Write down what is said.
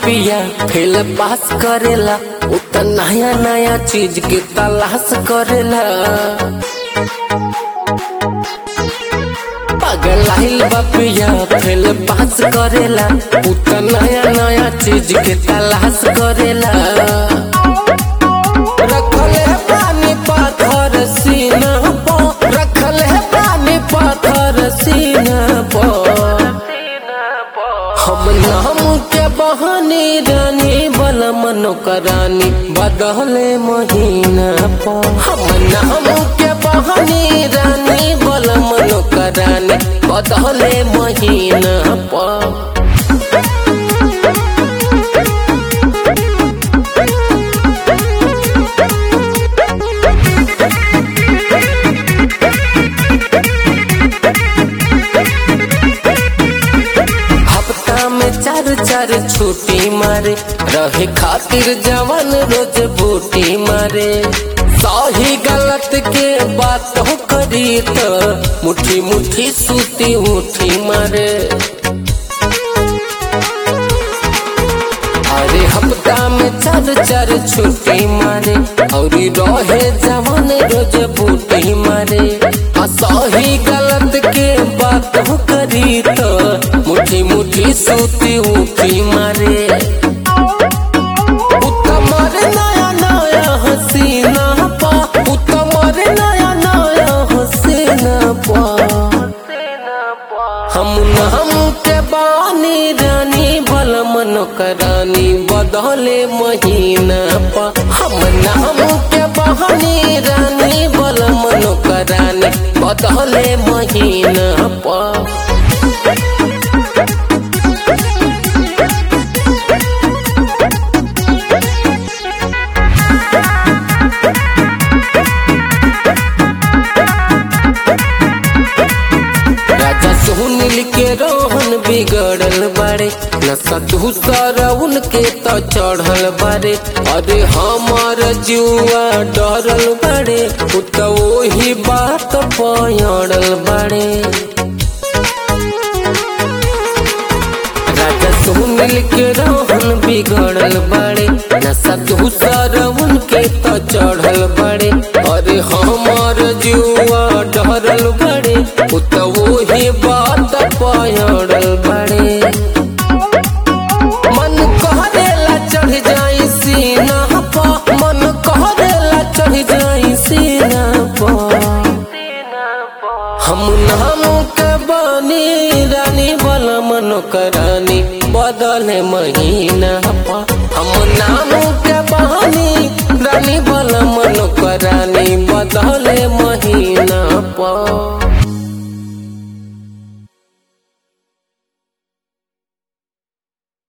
पिया fail pass करेला उ त नया नया चीज के तलाश करेला पागल आइल बा पिया फेल पास करेला उ त नया नया चीज के तलाश करेला रखल है पानी पाथर सीना पो रखल है पानी पाथर सीना पो हम नाम के बहानी रानी बल मनो करानी बदले महीना पो हम नाम के बहानी रानी बल मनो करानी बदले महीना पो हफ्ता में चार चार छुट्टी मारे रहे खातिर जवान रोज बूटी मारे सही गलत के बात हो करी तो मुट्ठी मुट्ठी सूती उठी मारे अरे हफ्ता में चार चार छुट्टी मारे और रहे जवान रोज बूटी मारे आ सही गलत के बात हो करी तो मुट्ठी मुट्ठी सूती उठी मारे उत्तमर नया नया हसीना पा उत्तमर नया नया हसीना पा हम नाम के बानी रानी बल मन करानी बदले महीना पा हम नाम के बहानी रानी बल मन करानी बदले महीना पा राजा सुनील के रोहन बिगड़ल बारे नशा दूसर उनके तो चढ़ल बारे अरे हमार जुआ डरल बारे उ तो वही बात पयड़ल बारे राजा सुनील के रोहन बिगड़ल बारे नशा दूसर उनके तो चढ़ल बारे अरे हमार जुआ डरल बारे उ तो वही बात पयड़ल बारे मन कहरेला चढ़ जाई सीना पा मन कहरेला चढ़ जाई सीना पा हम नाम के बानी रानी बल मन करानी बदले महीना पा हम नाम के